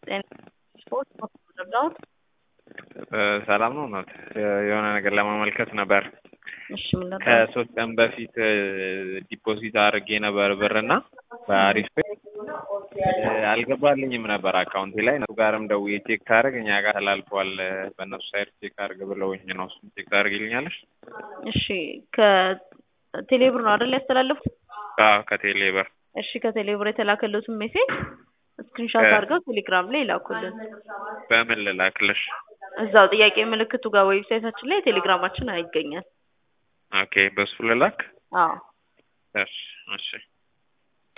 ስፖርት መረዳት ሰላም ነው እናት የሆነ ነገር ለማመልከት ነበር። እሺ ምን ነበር? ከሶስት ቀን በፊት ዲፖዚት አድርጌ ነበር ብርና በአሪፍ አልገባልኝም ነበር አካውንቴ ላይ እነሱ ጋርም ደውዬ ቼክ ታደርግ እኛ ጋር ተላልፏል በእነሱ ሳይድ ቼክ አድርግ ብለውኝ ነው። እሱን ቼክ ታደርግልኛለሽ? እሺ ከቴሌብር ነው አይደል ያስተላለፉት? አዎ ከቴሌ ብር። እሺ ከቴሌብር የተላከለትን ሜሴጅ ስክሪንሻት አድርገው ቴሌግራም ላይ ይላኩልን። በምን ልላክልሽ? እዛው ጥያቄ ምልክቱ ጋር ዌብሳይታችን ላይ ቴሌግራማችን ይገኛል። ኦኬ በሱ ልላክ? አዎ እሺ እሺ